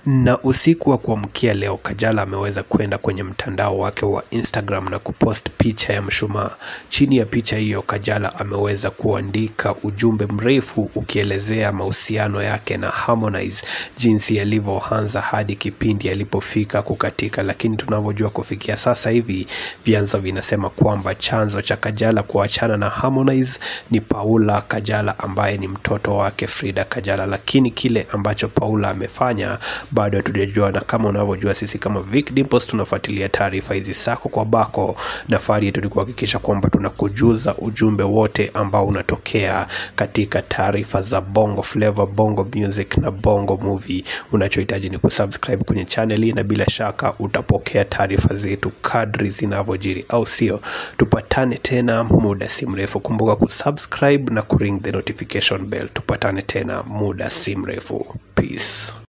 Na usiku wa kuamkia leo, Kajala ameweza kwenda kwenye mtandao wake wa Instagram na kupost picha ya mshumaa. Chini ya picha hiyo, Kajala ameweza kuandika ujumbe mrefu ukielezea mahusiano yake na Harmonize, jinsi yalivyoanza hadi kipindi alipofika kukatika. Lakini tunavyojua kufikia sasa hivi, vyanzo vinasema kwamba chanzo cha Kajala kuachana na Harmonize ni Paula Kajala ambaye ni mtoto wake Frida Kajala, lakini kile ambacho Paula amefanya bado hatujajua, na kama unavyojua sisi kama Vic Dimples tunafuatilia taarifa hizi sako kwa bako. Nafari yetu ni kuhakikisha kwamba tunakujuza ujumbe wote ambao unatokea katika taarifa za Bongo Flava, Bongo Music na Bongo Movie. Unachohitaji ni kusubscribe kwenye channel hii, na bila shaka utapokea taarifa zetu kadri zinavyojiri, au sio? Tupatane tena muda si mrefu. Kumbuka kusubscribe na kuring the notification bell. Tupatane tena muda si mrefu. Peace.